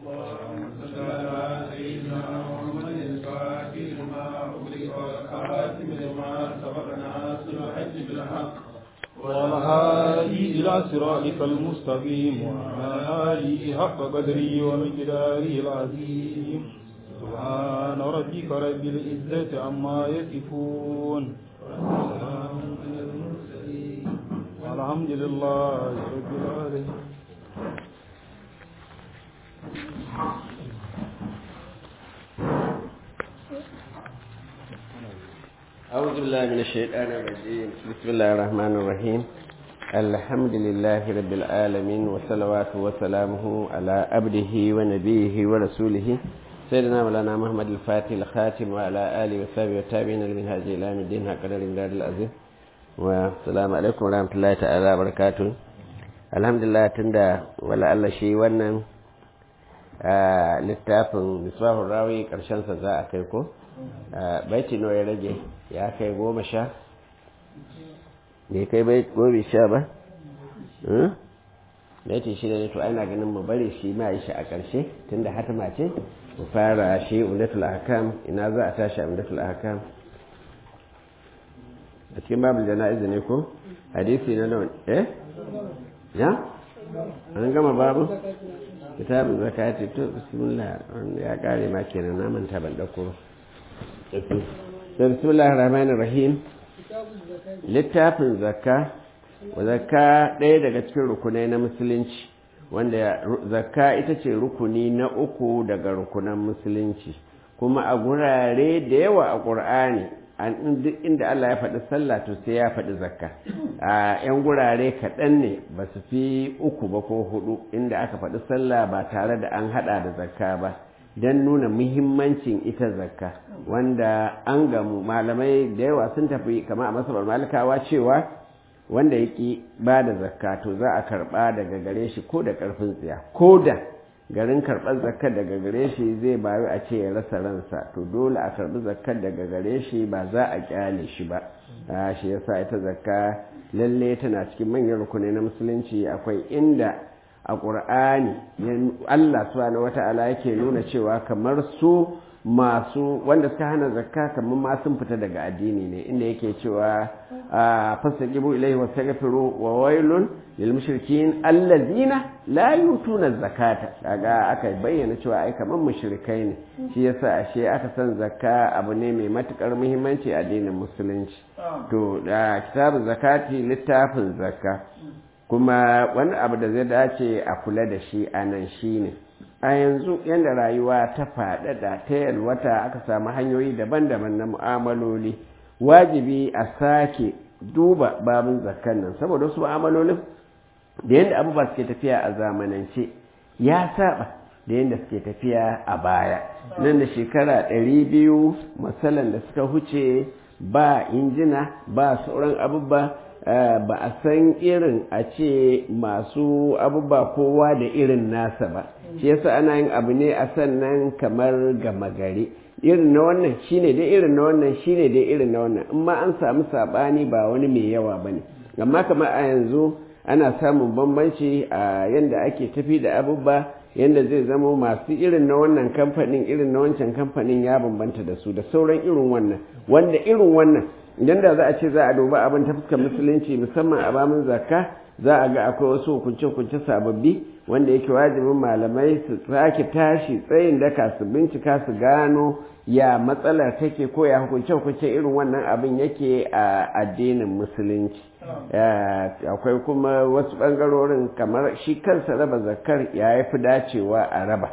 اللهم صل على سيدنا محمد الفاتح لما أغلق والخاتم لما سبق ناصر الحج بالحق والهادي إلى صراطك المستقيم وعلى آله حق قدره ومقداره العظيم سبحان ربك رب العزة عما يصفون وسلام على المرسلين والحمد لله رب العالمين أعوذ بالله من الشيطان الرجيم بسم الله الرحمن الرحيم الحمد لله رب العالمين وصلوات وسلامه على عبده ونبيه ورسوله سيدنا مولانا محمد الفاتح الخاتم وعلى آله وصحبه والتابعين لمن هذه إلى يوم الدين هكذا الإمداد العظيم والسلام عليكم ورحمة الله تعالى وبركاته الحمد لله تندى ولا الله شيء ونن littafin misbahun rawi ƙarshensa za a kai ko baiti nawa ya rage ya kai goma sha bai kai bai gobe sha ba baiti shi ne to ana ganin mu bari shi ma yi shi a ƙarshe tunda hatima ce mu fara shi umdatul ahkam ina za a tashi umdatul ahkam a cikin babul jana'iz ne ko hadisi na nawa eh ya an gama babu kitabun zakati to bismillah ya kare ma kenan na manta ban dauko bismillahir rahmanir rahim littafin zakka zakka ɗaya daga cikin rukunai na musulunci wanda zakka ita ce rukuni na uku daga rukunan musulunci kuma a gurare da yawa a ƙur'ani duk inda Allah ya faɗi sallah to sai ya faɗi zakka a 'yan gurare kaɗan ne ba su fi uku ba ko hudu inda aka faɗi sallah ba tare da an haɗa da zakka ba don nuna muhimmancin ita zakka wanda an gamu malamai da yawa sun tafi kama a masabar malikawa cewa wanda ya ƙi ba da zakka to za a karɓa daga gare shi ko da ƙarfin tsiya ko da garin karɓar zakkar daga gare shi zai bayu a ce ya rasa ransa to dole a karɓi zakkar daga gare shi ba za a kyale shi ba shi yasa ita zakka lalle tana cikin manyan rukunai na musulunci akwai inda a ƙur'ani Allah subhanahu wata'ala yake nuna cewa kamar su masu wanda suka hana zakka kamar ma sun fita daga addini ne inda yake cewa fastaqibu ilayhi wastaghfiru wa wailun lil mushrikin allazina la yutuna zakata kaga aka bayyana cewa ai kamar mushrikai ne shi yasa ashe aka san zakka abu ne mai matukar muhimmanci a addinin musulunci to da kitabun zakati littafin zakka kuma wani abu da zai dace a kula da shi a nan shine a yanzu yadda rayuwa ta faɗaɗa ta yalwata aka samu hanyoyi daban-daban na mu'amaloli wajibi a sake duba babin zakkan nan saboda wasu mu'amalolin da yadda abubuwa suke tafiya a zamanance ya saba da yadda suke tafiya a baya nan da shekara ɗari biyu matsalan da suka huce ba injina ba sauran abubuwa ba a san irin a ce masu abubuwa kowa da irin nasa ba shi yasa ana yin abu ne a sannan kamar gama gari irin na wannan shine dai irin na wannan shine dai irin na wannan in ma an samu sabani ba wani mai yawa ba ne amma kamar a yanzu ana samun bambanci a yadda ake tafi da abubuwa yadda zai zama masu irin na wannan kamfanin irin na wancan kamfanin ya bambanta da su da sauran irin wannan wanda irin wannan idan da za a ce za a duba abin ta fuskar musulunci musamman a bamin zakka za a ga akwai wasu hukunce-hukunce sababbi wanda yake wajibin malamai su sake tashi tsayin daka su bincika su gano ya matsalar take ko ya hukunce-hukunce irin wannan abin yake a addinin musulunci akwai kuma wasu ɓangarorin kamar shi kansa raba zakkar ya fi dacewa a raba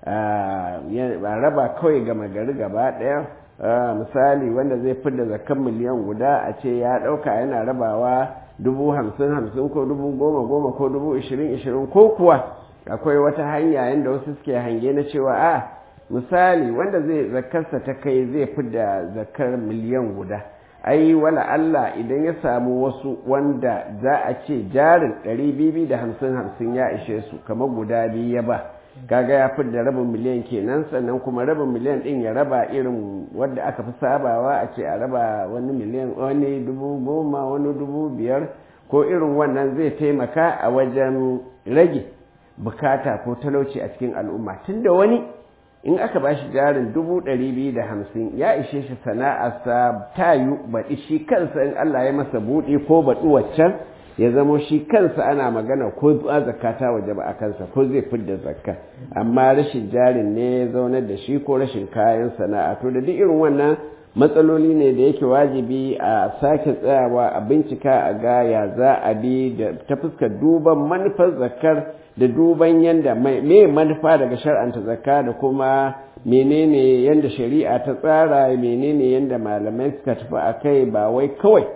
a raba kawai gama gari gaba ɗaya misali wanda zai fi da zakan miliyan guda a ce ya ɗauka yana rabawa dubu hamsin hamsin ko dubu goma goma ko dubu ishirin ishirin ko kuwa akwai wata hanya yadda wasu suke hange na cewa a misali wanda zai zakarsa ta kai zai fi da zakar miliyan guda ai wala Allah idan ya samu wasu wanda za a ce jarin ɗari bibi da hamsin hamsin ya ishe su kamar guda biyu ya ba kaga ya fi da rabin miliyan kenan sannan kuma rabin miliyan din ya raba irin wadda aka fi sabawa a ce a raba wani miliyan wani dubu goma wani dubu biyar ko irin wannan zai taimaka a wajen rage bukata ko talauci a cikin al'umma tunda wani in aka ba shi jarin dubu ɗari biyu da hamsin ya ishe shi sana'arsa ta yi baɗi shi kansa in Allah ya masa buɗe ko baɗi waccan ya zamo shi kansa ana magana ko ba zakka ta waje ba a kansa ko zai fidda zakka amma rashin jarin ne ya zaunar da shi ko rashin kayan sana'a to da duk irin wannan matsaloli ne da yake wajibi a sake tsayawa a bincika a ga ya za a bi da ta fuskar duban manufar zakkar da duban yanda me manufa daga shar'anta zakka da kuma menene yanda shari'a ta tsara menene yanda malamai suka tafi a kai ba wai kawai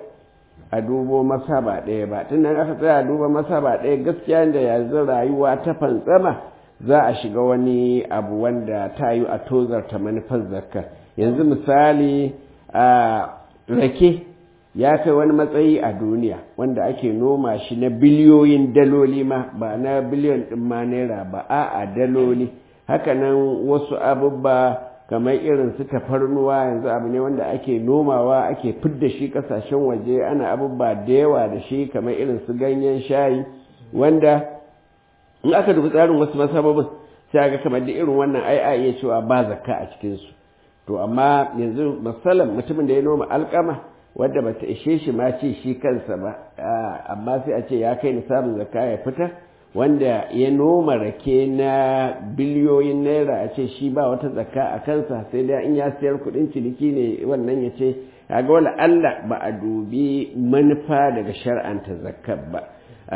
a dubo masaba ɗaya ba tun nan aka tsaya duba masaba ɗaya gaskiya da yanzu rayuwa ta fantsama za a shiga wani abu wanda ta yi a tozarta manufar zakka yanzu misali a rake ya kai wani matsayi a duniya wanda ake noma shi na biliyoyin daloli ma ba na biliyon ɗin ma naira ba a a daloli hakanan wasu abubba kamar irin su tafarnuwa yanzu abu ne wanda ake nomawa ake fidda shi kasashen waje ana abubba da yawa da shi kamar irin su ganyen shayi wanda in aka dubi tsarin wasu masababin sai ga kamar da irin wannan ai a iya cewa ba zakka a cikinsu to amma yanzu masalan mutumin da ya noma alkama wadda bata ishe shi ma ce shi kansa ba amma sai a ce ya kai nisabin zakka ya fita wanda ya noma rake na biliyoyin naira a ce shi ba wata zakka a kansa sai dai in ya sayar kudin ciniki ne wannan ya ce kaga wala Allah ba a dubi manufa daga shar'anta zakkar ba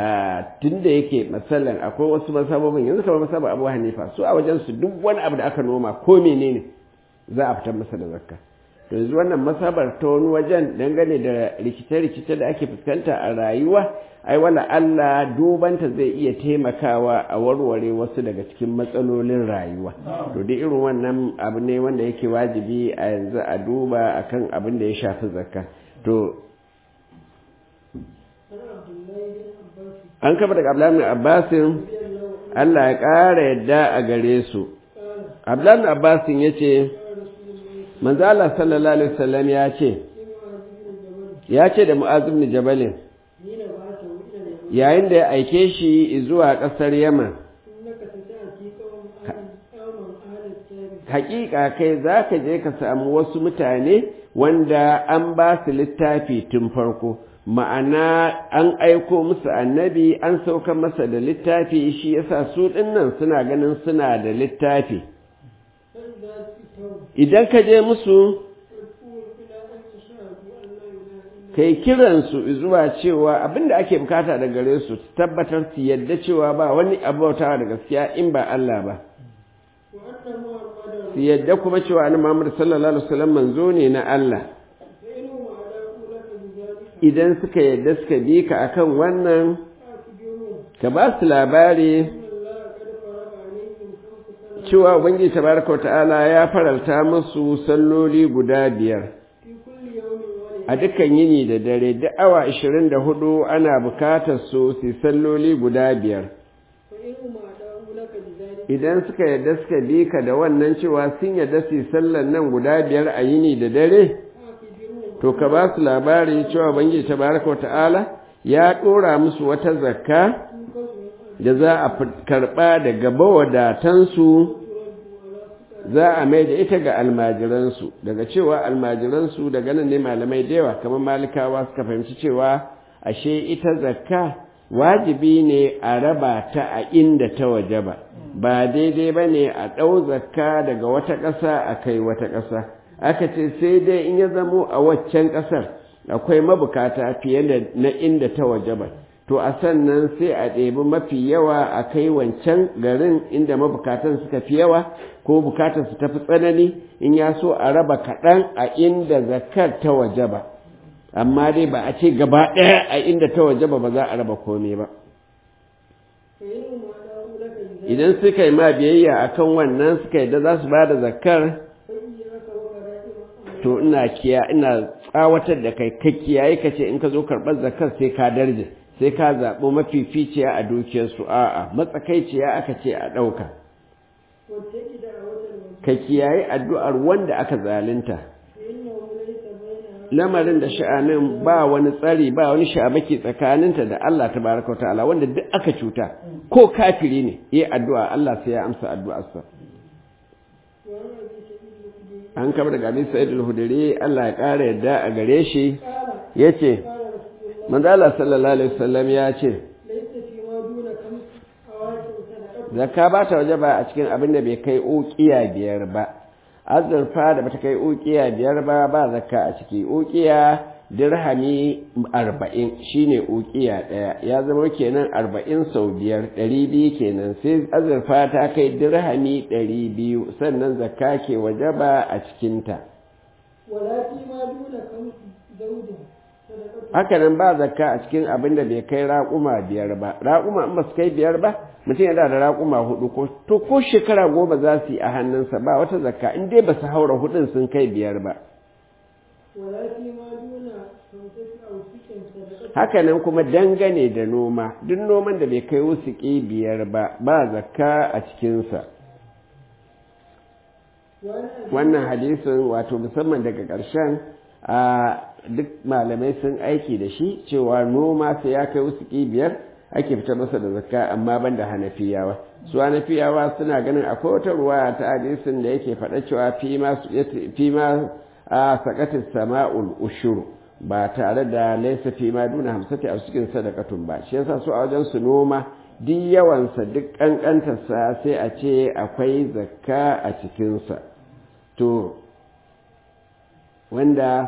tun da yake matsalan akwai wasu masababin yanzu kamar masaba abu hanifa su a wajen su duk wani abu da aka noma ko menene za a fitar masa da zakka to yanzu wannan masabar ta wani wajen dangane da rikice-rikice da ake fuskanta a rayuwa ai wala Allah dubanta zai iya taimakawa a warware wasu daga cikin matsalolin rayuwa to duk irin wannan abu ne wanda yake wajibi a yanzu a duba akan abin da ya shafi zakka to an kafa daga Abdullahi Abbasin Allah ya ƙara yadda a gare su Abdullahi Abbasin ya ce manzo Allah sallallahu alaihi wasallam ya ce ya ce da Mu'adh ibn Jabal yayin da ya aike shi zuwa ƙasar Yaman hakika kai zaka je ka samu wasu mutane wanda an ba su littafi tun farko ma'ana an aiko musu annabi an sauka masa da littafi shi yasa su dinnan suna ganin suna da littafi idan ka je musu kai kiransu zuwa cewa abinda ake bukata da gare su tabbatar su yadda cewa ba wani abautawa da gaskiya in ba Allah ba su yadda kuma cewa ni Muhammad sallallahu alaihi wasallam manzo ne na Allah idan suka yadda suka bi ka akan wannan ka ba su labari cewa ubangiji tabaraka wa ta'ala ya faralta musu salloli guda biyar a dukkan yini da dare duk awa 24 ana bukatar su su salloli guda biyar idan suka yadda suka bi ka da wannan cewa sun yadda su sallan nan guda biyar a yini da dare to ka ba su labari cewa ubangiji tabaraka wa ta'ala ya ɗora musu wata zakka da za a karɓa daga bawadatansu za a mai da ita ga almajiransu daga cewa almajiransu daga nan ne malamai da yawa kamar malikawa suka fahimci cewa ashe ita zakka wajibi ne a raba ta a inda ta waje ba ba daidai ba ne a ɗau zakka daga wata ƙasa a kai wata ƙasa aka ce sai dai in ya zamo a waccan ƙasar akwai mabukata fiye da na inda ta waje ba to a sannan sai a ɗebi mafi yawa a kai wancan garin inda mabukatan suka fi yawa ko bukatar su tafi tsanani in ya so a raba kaɗan a inda zakar ta waje ba amma dai ba a ce gaba ɗaya a inda ta waje ba ba za a raba komai ba idan suka yi ma biyayya akan wannan suka yi da za su ba da zakar to ina kiya ina tsawatar da kai ka kiyaye ka ce in ka zo karɓar zakar sai ka darje sai ka zaɓi mafificiya a dukiyarsu a'a matsakaiciya aka ce a ɗauka ka kiyaye addu'ar wanda aka zalunta lamarin da sha'anin ba wani tsari ba wani sha'abaki tsakaninta da Allah tabaraka wa ta'ala wanda duk aka cuta ko kafiri ne yi addu'a Allah sai ya amsa addu'arsa an kama daga abin sa'id al-hudri Allah ya ƙara yadda a gare shi yace manzo Allah sallallahu alaihi wasallam ya ce zakka ba ta waje ba a cikin abin da bai kai uqiya biyar ba azurfa da bata kai uqiya biyar ba ba zakka a ciki uqiya dirhami arba'in shine uqiya ɗaya ya zama kenan arba'in sau biyar ɗari biyu kenan sai azurfa ta kai dirhami ɗari biyu sannan zakka ke waje ba a cikinta haka nan ba zakka a cikin abin da bai kai raƙuma biyar ba raƙuma in ba su kai biyar ba mutum yana da raƙuma hudu ko to ko shekara goma za su yi a hannunsa ba wata zakka in dai ba su haura hudun sun kai biyar ba haka nan kuma dangane da noma duk noman da bai kai wusuki biyar ba ba zakka a cikinsa wannan hadisin wato musamman daga ƙarshen a duk malamai sun aiki da shi cewa noma sai ya kai wusuki biyar ake fita masa da zakka amma ban da hanafiyawa su hanafiyawa suna ganin akwai wata ruwa ta hadisin da yake faɗa cewa fi ma a sakatin sama'ul ushuru ba tare da laisa fi ma duna hamsati a cikin sadakatun ba shi yasa su a wajen su noma duk yawansa duk kankantarsa sai a ce akwai zakka a cikinsa to wanda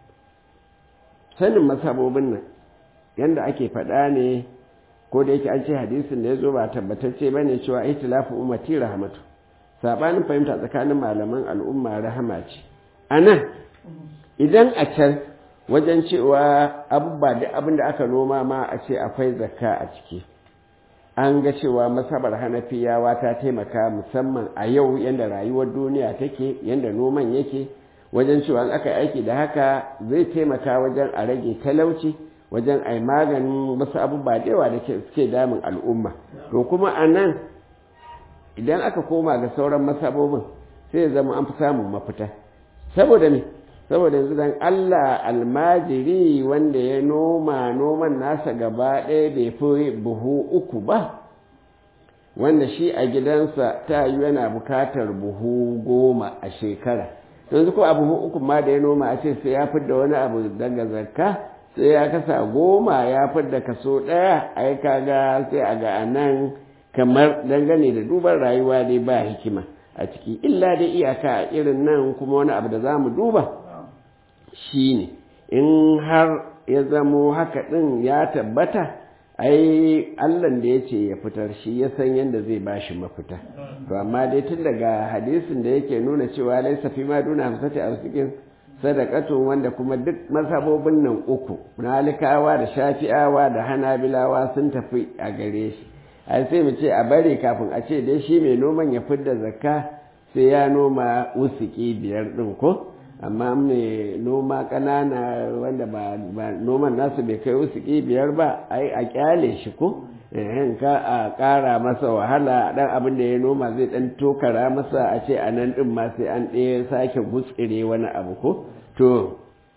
sanin masabobin nan yanda ake faɗa ne ko da yake an ce hadisin da ya zo ba tabbatacce ba ne cewa itilafu ummati rahmatu sabanin fahimta tsakanin malaman al'umma rahama ce a nan idan a can wajen cewa abubuwa da abin da aka noma ma a ce akwai zakka a ciki an ga cewa masabar hanafiyawa ta taimaka musamman a yau yadda rayuwar duniya take yadda noman yake wajen cewa aka aiki da haka zai taimaka wajen a rage talauci wajen a maganin wasu abubuwa da yawa da suke damun al'umma to kuma a nan idan aka koma ga sauran masabobin sai ya zama an fi samun mafita saboda me saboda yanzu dan Allah almajiri wanda ya noma noman nasa gaba ɗaya bai fi buhu uku ba wanda shi a gidansa ta yi yana bukatar buhu goma a shekara yanzu ko a buhu uku ma da ya noma a ce sai ya fidda wani abu daga zakka sai ya kasa goma ya fidda kaso ɗaya ai kaga sai a ga anan kamar dangane da duban rayuwa dai ba hikima a ciki illa dai iyaka a irin nan kuma wani abu da za mu duba shi ne in har ya zamo haka ɗin ya tabbata ai allan da ya ce ya fitar shi ya san yadda zai ba shi mafita to amma dai tun daga hadisin da yake nuna cewa laisa fi ma duna hamsati a cikin sadakatun wanda kuma duk mazhabobin nan uku malikawa da shafi'awa da hanabilawa sun tafi a gare shi ai sai mu ce a bari kafin a ce dai shi mai noman ya fidda zakka sai ya noma usiki biyar ɗin ko amma mai noma ƙanana wanda ba noman nasu bai kai usiki biyar ba ai a kyale shi ko in ka a ƙara masa wahala ɗan abin da ya noma zai ɗan tokara masa a ce a nan ɗin ma sai an ɗaya sake gutsire wani abu ko to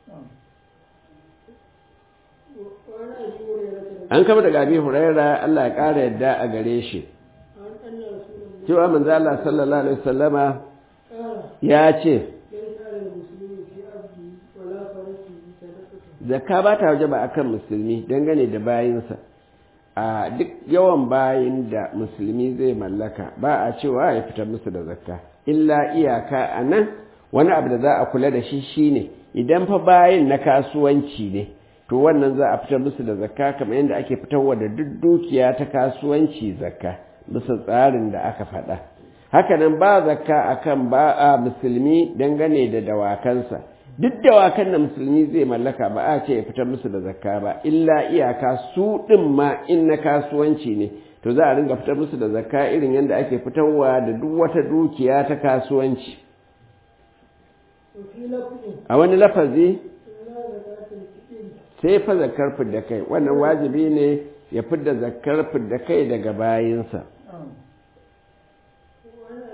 an kama daga abi huraira Allah ya ƙara yadda a gare shi cewa manzo Allah sallallahu alaihi wasallama ya ce zakka ba ta waje ba akan musulmi dangane da bayinsa a duk yawan bayin da musulmi zai mallaka ba a cewa ya fitar musu da zakka illa iyaka a nan wani abu da za a kula da shi shine idan fa bayin na kasuwanci ne to wannan za a fitar musu da zakka kamar yadda ake fitarwa da duk dukiya ta kasuwanci zakka bisa tsarin da aka faɗa hakanan ba zakka akan ba a musulmi dangane da dawakansa duk dawakan da musulmi zai mallaka ba a ce ya fitar musu da zakka ba illa iyaka su ɗin ma in na kasuwanci ne to za a ringa fitar musu da zakka irin yadda ake fitarwa da duk wata dukiya ta kasuwanci a wani lafazi sai fa zakar fidda kai wannan wajibi ne ya fidda zakar fidda kai daga bayinsa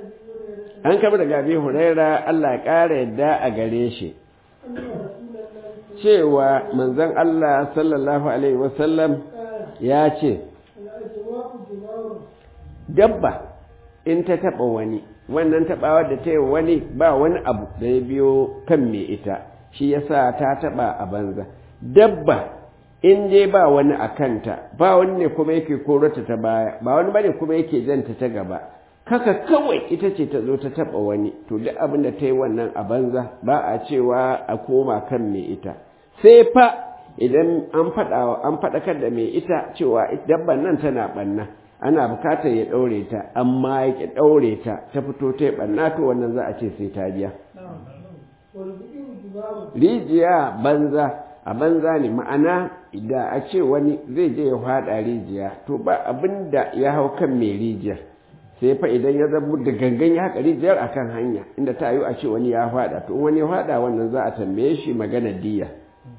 an kama daga abi huraira Allah ya ƙara yadda a gare shi cewa manzon Allah sallallahu alaihi wasallam ya ce dabba in ta taɓa wani wannan taɓawa da ta yi wani ba wani abu da ya biyo kan mai ita shi yasa ta taɓa a banza dabba in dai ba wani a kanta ba wani ne kuma yake korata ta baya ba wani bane kuma yake janta ta gaba kaka kawai ita ce ta zo ta taɓa wani to duk abin da ta yi wannan a banza ba a cewa a koma kan mai ita sai fa idan an faɗa an faɗakar da mai ita cewa dabban nan tana ɓanna ana bukatar ya ɗaure ta amma ya ƙi ɗaure ta ta fito ta yi ɓanna to wannan za a ce sai ta biya rijiya banza a banza ne ma'ana da a ce wani zai je ya faɗa rijiya to ba abin da ya hau kan mai rijiya sai fa idan ya zama da gangan ya haƙa rijiyar akan hanya inda ta yi a ce wani ya faɗa to wani ya faɗa wannan za a tambaye shi magana diya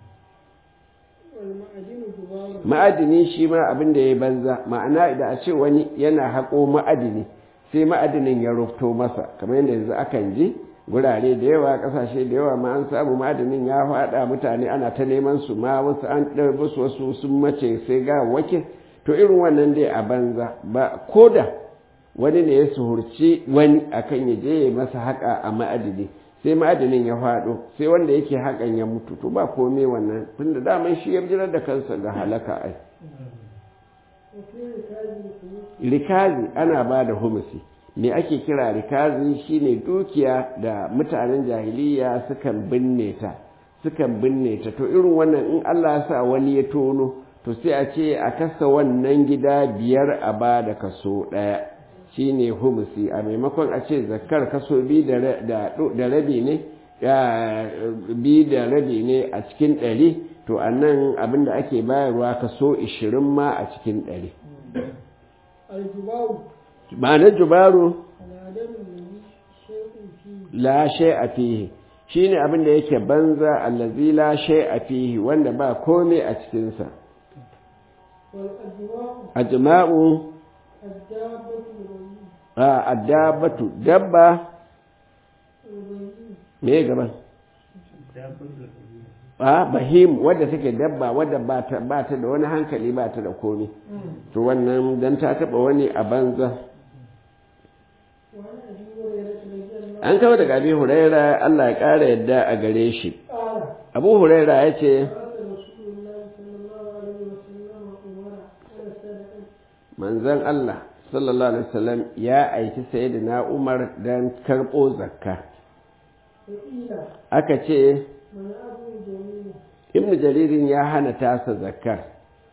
ma'adini shi ma abin da ya banza ma'ana da a ce wani yana haƙo ma'adini sai ma'adinin ya rufto masa kamar yadda yanzu akan ji gurare da yawa ƙasashe da yawa ma an samu ma'adinin ya faɗa mutane ana ta neman su ma wasu an ɗarbi su wasu sun mace sai ga wake to irin wannan dai a banza ba ko da wani ne ya suhurci wani akan ya je ya masa haƙa a ma'adini sai ma'adinin ya faɗo sai wanda yake haƙan ya mutu to ba komai wannan tunda daman shi ya jirar da kansa ga halaka ai rikazi ana ba da humusi me ake kira rikazi shine dukiya da mutanen jahiliya sukan binne ta sukan binne ta to irin wannan in Allah ya sa wani ya tono to sai a ce a kasa wannan gida biyar a ba da kaso ɗaya shi ne humusi a maimakon a ce zakar kaso bi da rabi ne bi da rabi ne a cikin ɗari to a nan abinda ake bayarwa kaso ishirin ma a cikin ɗari ma'anar jubaru la shai a fihi shi ne abinda yake banza allazi la shai a fihi wanda ba kome a cikinsa a jima'u addabatu dabba me gaban a bahim wadda take dabba wadda ba ta da wani hankali ba ta da komi to wannan dan ta taba wani a banza an kawo daga abi huraira Allah ya ƙara yadda a gare shi abu huraira ya ce manzan Allah sallallahu alaihi wasallam ya aiki sayyidina Umar dan karɓo zakka aka ce ibnu jaririn ya hana tasa zakkar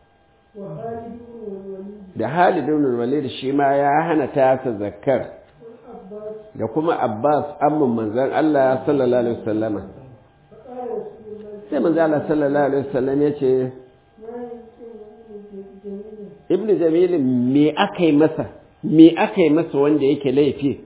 da halidun walid shi ma ya hana tasa zakkar da kuma abbas amman manzan Allah sallallahu alaihi wasallam sai manzan Allah sallallahu alaihi wasallam ya ce ibnu jamilin me aka yi masa me aka yi masa wanda yake laifi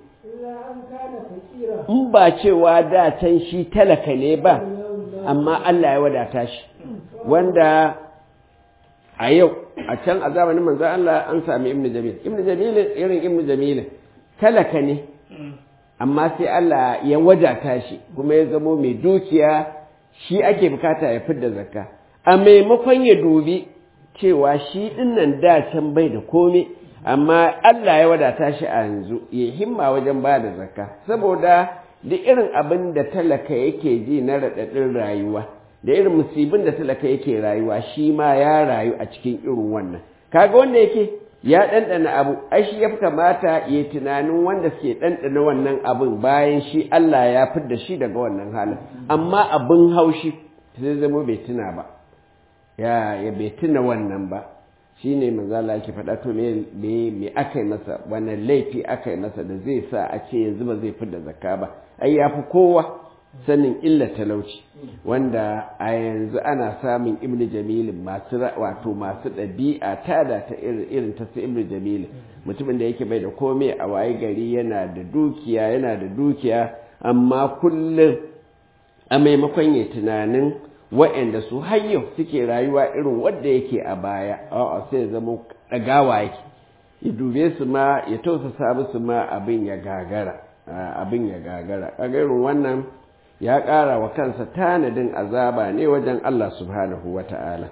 in ba cewa da can shi talaka ne ba amma Allah ya wadata shi wanda a yau a can a zamanin manzan Allah an sami ibnu jamil ibnu jamil irin ibnu jamil talaka ne amma sai Allah ya wadata shi kuma ya zamo mai dukiya shi ake bukata ya fidda zakka a maimakon ya dubi cewa shi dinnan da can bai da komai amma Allah ya wadata shi a yanzu ya himma wajen ba da zakka saboda da irin abin da talaka yake ji na raɗaɗin rayuwa da irin musibin da talaka yake rayuwa shi ma ya rayu a cikin irin wannan kaga wanda yake ya ɗanɗana abu ai shi ya fi kamata ya tunanin wanda suke ɗanɗana wannan abin bayan shi Allah ya fidda shi daga wannan halin amma abin haushi sai zama bai tuna ba ya ya bai tuna wannan ba shi ne manzala yake faɗa to me me aka yi masa wannan laifi aka yi masa da zai sa a ce yanzu ba zai fidda zakka ba ai ya fi kowa sanin illa talauci wanda a yanzu ana samun ibnu jamilin masu wato masu ɗabi'a tada ta irin ta su ibnu jamilin mutumin da yake bai da komai a waye gari yana da dukiya yana da dukiya amma kullum a maimakon ya tunanin wa'anda su har yau suke rayuwa irin wadda yake a baya a'a sai ya zama ɗagawa yake ya dube su ma ya tausasa musu ma abin ya gagara abin ya gagara kaga irin wannan ya ƙara wa kansa tanadin azaba ne wajen Allah subhanahu wa ta'ala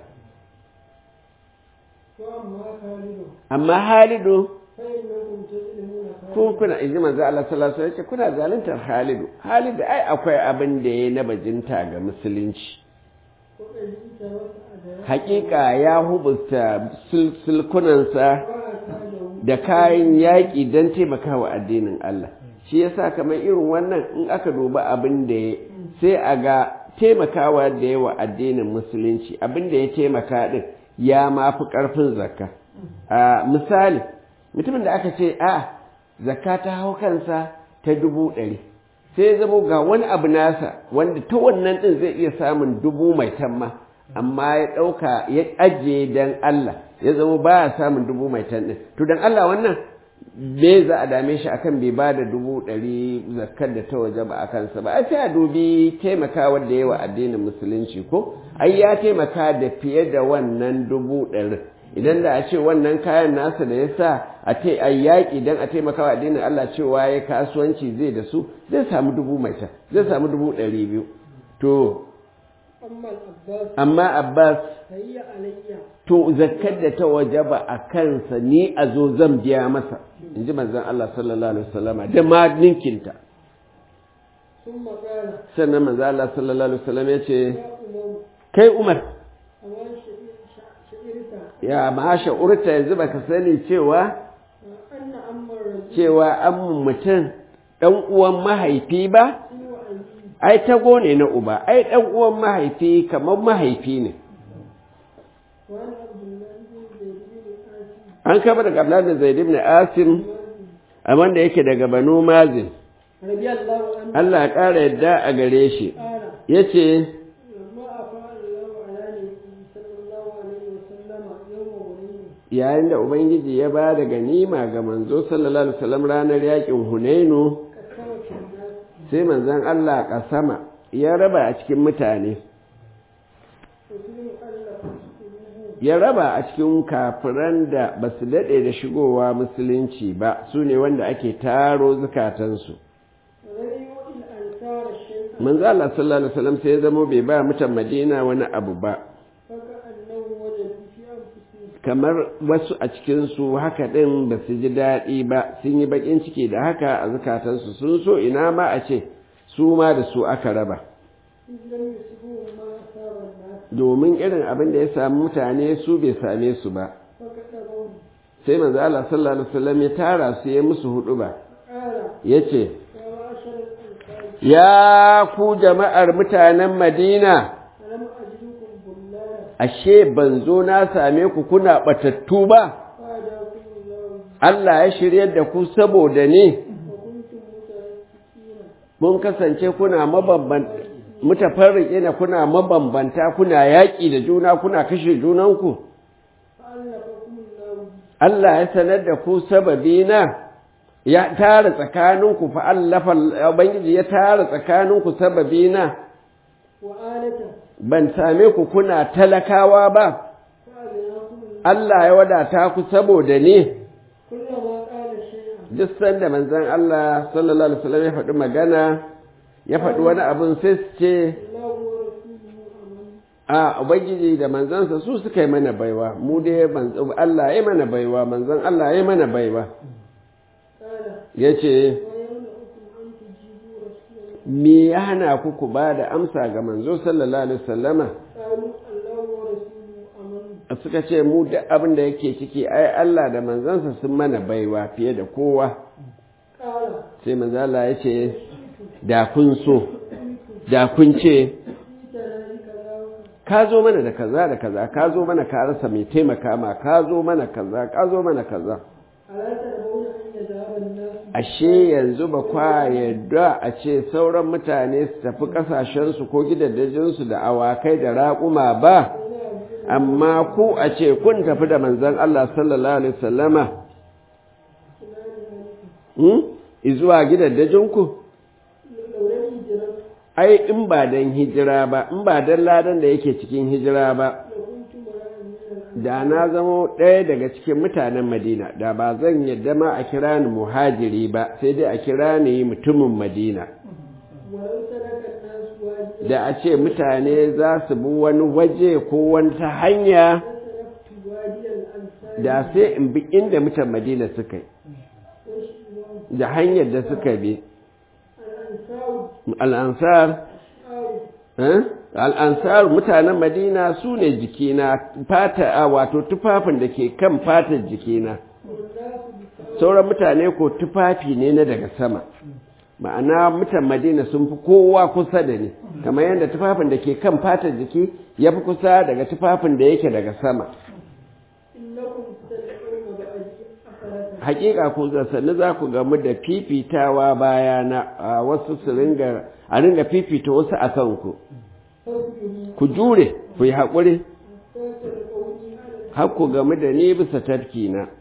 amma halidu kun kuna inji manzo Allah sallallahu alaihi wasallam kuna zaluntar halidu halidu ai akwai abin da yayi na bajinta ga musulunci hakika ya hubusta sulkunansa da kayan yaƙi don taimakawa addinin Allah shi yasa kamar irin wannan in aka duba abin da ya sai a ga taimakawa da yawa addinin musulunci abin da ya taimaka din ya mafi ƙarfin zakka a misali mutumin da aka ce a zakka ta hau kansa ta dubu ɗari sai zama ga wani abu nasa wanda ta wannan ɗin zai iya samun dubu mai tamma amma ya ɗauka ya ajiye don Allah ya zama ba ya samun dubu mai tan ɗin to don Allah wannan me za a dame shi akan bai ba da dubu ɗari zakkar da ta waje ba a kansa ba a sai a dubi taimaka wanda yawa addinin musulunci ko ai ya taimaka da fiye da wannan dubu ɗari idan da a ce wannan kayan nasa da ya sa a ce a yaƙi don a taimaka wa addinin Allah cewa ya kasuwanci zai da su zai samu dubu mai ta zai samu dubu ɗari biyu to amma Abbas to zakkar da ta wajaba a kansa ni a zo zan biya masa in ji manzon Allah sallallahu alaihi wasallama da ma ninkinta sannan manzon Allah sallallahu alaihi wasallam ya ce kai Umar ya ma'asha urta yanzu baka sani cewa cewa an mutum ɗan uwan mahaifi ba ai tago ne na uba ai ɗan uwan mahaifi kamar mahaifi ne an kama daga Abdullahi Zaid ibn Asim a wanda yake daga Banu Mazin Allah ya ƙara yadda a gare shi yace yayin da Ubangiji ya ba da ganima ga manzo sallallahu alaihi wasallam ranar yakin Hunainu sai manzon Allah kasama ya raba a cikin mutane ya raba a cikin kafiran da ba su daɗe da shigowa musulunci ba su ne wanda ake taro zukatansu manzo Allah sallallahu alaihi wasallam sai ya zamo bai ba mutan Madina wani abu ba kamar wasu a cikinsu haka ɗin ba su ji daɗi ba sun yi baƙin ciki da haka a zukatansu sun so ina ma a ce su ma da su aka raba domin irin abin da ya sami mutane su bai same su ba sai manzo Allah sallallahu alaihi wasallam ya tara su ya musu hudu ba yace ya ku jama'ar mutanen Madina ashe ban zo na same ku kuna batattu ba Allah ya shiryar da ku saboda ne mun kasance kuna mabambanta mutafarriƙe na kuna mabambanta kuna yaƙi da juna kuna kashe junanku Allah ya sanar da ku sababi na ya tara tsakaninku fa allafa ubangiji ya tara tsakaninku sababi na ban same ku kuna talakawa ba Allah ya wadata ku saboda ne duk sanda manzon Allah sallallahu alaihi wasallam ya faɗi magana ya faɗi wani abin sai su ce a ubangiji da manzansa su suka yi mana baiwa mu dai Allah ya mana baiwa manzan Allah ya mana baiwa ya ce me ya hana ku ku ba da amsa ga manzo sallallahu alaihi wasallama suka ce mu duk abin da yake ciki ai Allah da manzansa sun mana baiwa fiye da kowa sai manzala ya ce da kun so da kun ce ka zo mana da kaza da kaza ka zo mana ka rasa mai taimaka ma ka zo mana kaza ka zo mana kaza ashe yanzu ba kwa yadda a ce sauran mutane su tafi kasashensu ko gidajensu da awakai da raƙuma ba amma ku a ce kun tafi da manzan Allah sallallahu alaihi wasallama izuwa gidajenku ai in ba don hijira ba in ba don ladan da yake cikin hijira ba da na zamo ɗaya daga cikin mutanen madina da ba zan yadda ma a kira ni muhajiri ba sai dai a kira ni mutumin madina da a ce mutane za su bi wani waje ko wata hanya لسلكت وادي الأنصار da sai in bi inda mutan madina suka yi والشمال da hanyar da suka bi الأنصار al'ansar أو eh? al'ansar mutanen madina su ne jikina fata a wato tufafin da ke kan fatar jikina والناس بسبب sauran mutane ko tufafi ne na daga sama ma'ana mutan madina sun fi kowa kusa da ni kamar yadda tufafin da ke kan fatar jiki ya fi kusa daga tufafin da yake daga sama إنكم تدعون بعدي أثرة hakika ku sannu za ku gamu da fifitawa bayana a wasu su ringa a ringa fifita wasu a kanku فاصبروا ku jure ku yi haƙuri حتى تلقوني على har ku gamu da ni bisa tafki na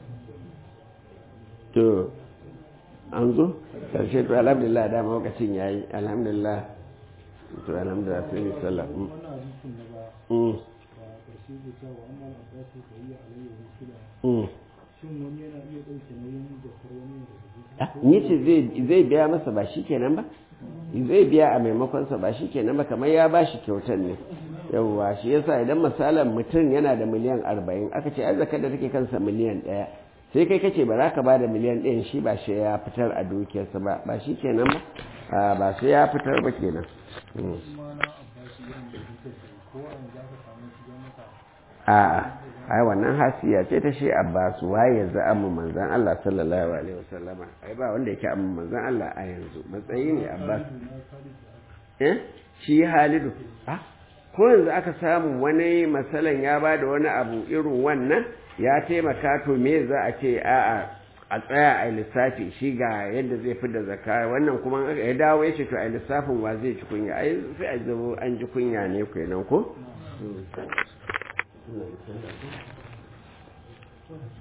to an zo karshe to alhamdulillah dama lokacin yayi alhamdulillah to alhamdulillah sai ni sallah Mm. wannan hadisin na ba Mm. ba ƙarshe da cewa amma al'abbasu da yi alayhi wa sula Mm. shin wani yana iya ɗauke nauyin da wani da Ah, ni ce zai zai biya masa ba shi kenan ba zai biya a maimakon sa ba shi kenan ba kamar ya ba shi kyautar ne yawwa shi yasa idan misalan mutum yana da miliyan arba'in aka ce ai zakar da take kansa miliyan ɗaya sai kai kace ba za ka ba da miliyan ɗayan shi ba shi ya fitar a dukiyarsa ba ba shi kenan ba Ah, ba sai ya fitar ba kenan Mm. kuma na abbasu irin da duka da ko a yanzu aka samu shi don maka a'a ai wannan hasiya ce ta shi Abbas waye yanzu amma manzon Allah sallallahu alaihi wasallama ai ba wanda yake amma manzon Allah a yanzu matsayi ne Abbas na khalid da aka eh shi Halidu ah ko yanzu aka samu wani masalan ya ba da wani abu irin wannan ya taimaka to me za a ce a'a a tsaya a lissafi shi ga yadda zai fi da zakka wannan kuma ya dawo ya ce to a lissafin wa zai ci kunya ai sai a zo an ji kunya ne kenan ko